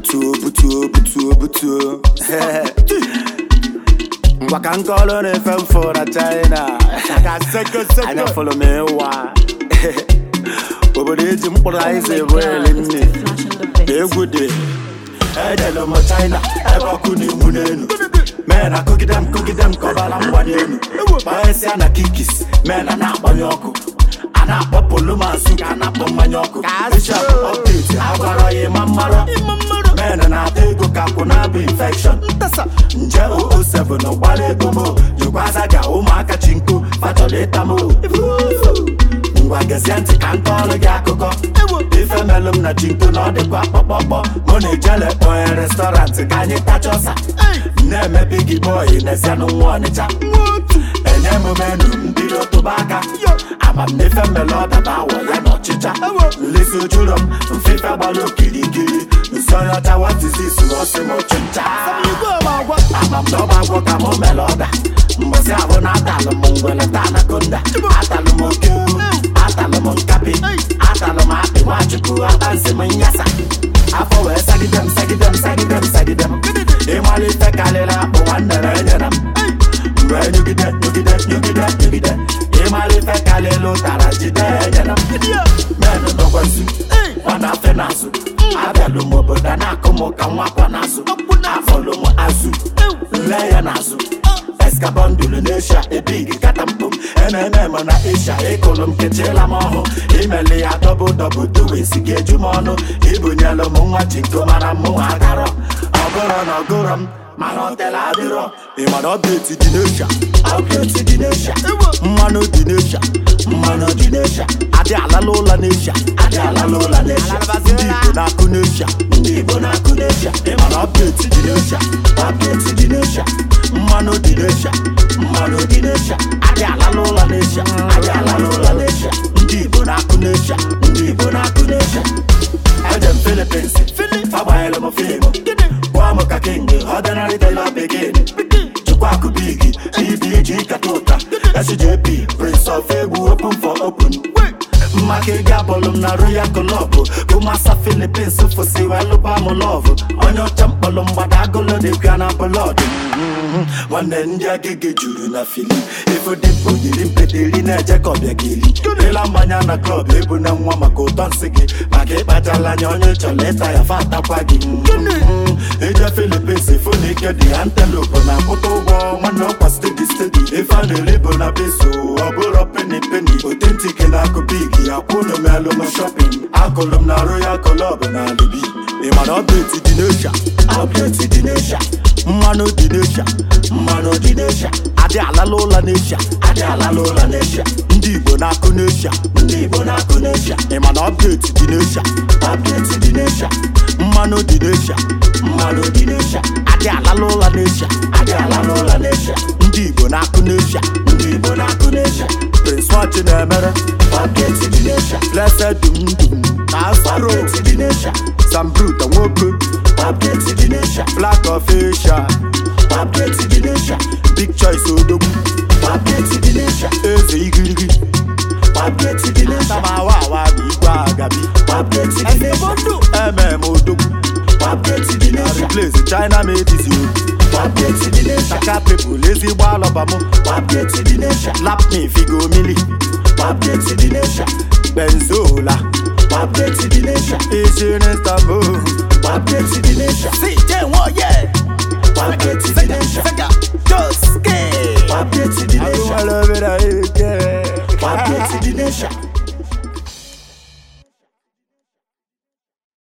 butuo butuo butuo butuo ngwa ka nkọlụ na-efe mfụ na china anya fụlụ m ịwa obodo eji mkpụrụ aịza ebu eli nne na egwu dị ejelụ m china ebe ọkụ na-enwu n'elu mee na kogide m kogide m kọbara mgbanye elu gbanyesịa na kikis mee na na-agbanye ọkụ a na-akpọ polomasu ka a na-akpọ mmanya ọkụ bishop update agwara ya ịma mmarọ men na-ata ego ka kwụ na-abụ infection nje 007 gbara ego mo jikwaza ga ụmụaka chi nko fachọrọ ịta mo ngwa gezie ntị ka nta ọrụ gị akụkọ ife melụ m na chinko na ọ dịkwa kpọkpọkpọ mụ na ejele kpọnye restọrantị ka anyị tachọsa na-eme bigi bọyị n'ezianụ nwa ọnịcha enye m menu mbido tụba aka amamnefe mmele ọdaba awọ ya na ọchịcha nlesi ojuro m mfefe gbara okirikiri nsọnyọcha watizis ọsị m ọchịcha amamdọba agwọ ka mụ mere ọda mgbọsị abụ na atalụ m ngwele ta anakonda atalụ m oke uru atalụ m nkapi atalụ m akpị nwachukwu atansi m nyasa afọ wee sagide m sagide m sagide m sagide m ịmara ife karịrị akpụ nwanne m enyere m mgbe nyugide nyugide nyugide nyugide ịmara ife karịrị ụtara jide enyere m menụ nọkwasị nwana afe n'azụ abịalụ m obodo a na-akụ m ka nwakwa n'azụ afọlụ m azụ nle ya n'azụ eskabọndụlụ n'esha ebig kata mkpụ ememe m na isha ịkụlụ m kechila m ọhụ imeli ya dọbụ dọbụ duwesi gị eju m ọnụ ibunyelụ m nwa chinko mara mụ agarọ ọgụrọ na ọgụrọ m mana ọtela adịrọ ịmana ọbdeti dị n'esha ọbdeti dị n'esha mmanụ dị n'esha mmanụ dị n'esha adị alala ụla n'esha adị alala ụla n'esha ndị igbo na-akụ n'esha ndị igbo na-akụ n'esha ịmana ọbdeti dị n'esha ọbdeti dị n'esha mmanụ dị n'esha mmanụ dị n'esha adị alala ụla n'esha adị alala ụla n'esha ndị igbo na-akụ n'esha ndị igbo na-akụ n'esha ejem filipins agbanyere m fiimu gwa m ka king ordinary tailor begin chukwu akụ bigi ebg kata ụta sjp prince of egwu open for open mmaka ego abụlụ m na royal club ụmasa filipins fụsiwa lụba m lọv onye ọcha mkpọrọ mgbada agụlụ dịbịa na blọd nwanne ndị agịgị juru na fili ifodimkpo yiri mpeteri na-eje ka ọbịa gị eli ịla mmanya na klọb ebu na nwa maka ụtọ nsị gị maka ịkpachala anya onye chọrọ ịta ya fa atakwa gị ije filipins fụ na ike dị antelope na akwụta ụgwọ nwanne ọkwa stedi stedi ife a na-eri bụ na beso ọ bụrụ peni peni otentik na akụ big ya kwụnụ m elu m shọpin akụlụ m na royal club na alibi ịmana ọbdeti dị n'esha ọbdeti dị n'esha mmanụ dị n'esha mmanụ dị n'esha adị alala ụla n'esha adị alala ụla n'esha ndị igbo na-akụ n'esha ndị igbo na-akụ n'esha ịmana ọbdeti dị n'esha ọbdeti dị n'esha mmanụ dị n'esha mmanụ dị n'esha adị alala ụla n'esha adị alala ụla n'esha ndị igbo na-akụ n'esha ndị igbo na-akụ n'esha prince nwachi na-emere ọbdeti dị n'esha blessed dum dum na asaro dị n'esha sambruta nwoke ọbdeti dị n'esha black of asia ọbdeti dị n'esha big choice odogwu ọbdeti dị n'esha eze igirigi ọbdeti dị n'esha tamawa awa bụ igwe agabi ọbdeti dị n'esha mm odogwu ọbdeti dị n'esha replace china medizi ọbdeti dị n'esha saka people ezigbo alọba mụ ọbdeti dị n'esha lap me figo mili ọbdeti dị n'esha benzola ọbdeti dị n'esha isi n'istanbul ọbdeti dị n'esha CJ Nwoye ọbdeti dị n'esha Sega Joske ọbdeti dị n'esha Agụnwere obere ike ọbdeti dị n'esha